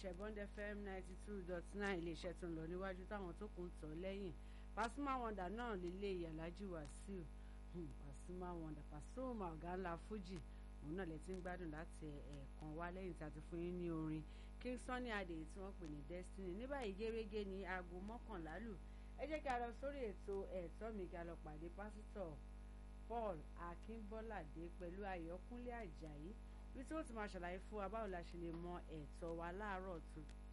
iléeṣẹ́ Bond FM ninety two dot nine iléeṣẹ́ tó ń lọ níwájú táwọn tó kù ń tọ̀ lẹ́yìn Pasuma Wonder náà lílé ìyàlájú Wàsíù Pasuma Wonder Pasuma ọ̀gá ńlá Fuji òun náà lè ti ń gbádùn láti ẹ̀ẹ̀kan wá lẹ́yìn tí a ti fún yín ní orin King Sunny Adé tí wọ́n pè ní Destiny ní báyìí gẹ́gẹ́ ní aago mọ́kànlá lù ẹ jẹ́ kí a lọ sórí ètò ẹ̀tọ́ mi kí a lọ pàdé pásítọ̀ Paul Akínbọ́ládé pẹ̀lú Ayọ̀kúnlé Àjàyí bí tí ó ti máa ṣàlàyé fún wa báwo la ṣe lè mọ ẹ̀tọ́ wa láàárọ̀ tó